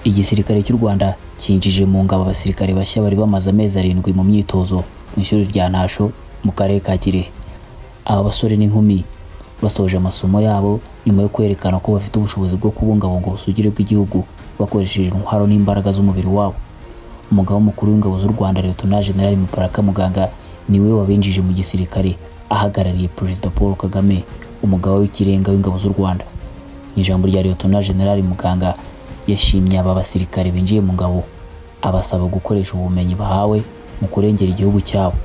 igisirikare cy'u rwanda cyinjije mu ngabo abasirikare bashya bari bamaze amezi arindwi mu myitozo mu ishuri rya ntasho mu karere ka kirehe aba basore n'inkumi basoje amasomo yabo nyuma yo kwerekana ko bafite ubushobozi bwo kubungabunga ubusugire bw'igihugu bakoresheje intwaro n'imbaraga z'umubiri wabo umugaba mukuru w'ingabo z'u rwanda leta generali mubaraka muganga niwe wabinjije mu gisirikare ahagarariye perezida paul kagame umugaba w'ikirenga w'ingabo z'u rwanda mu ijambo rya leta generali muganga yashimye aba basirikare binjiye mu ngabo abasaba gukoresha ubumenyi bahawe mu kurengera igihugu cyabo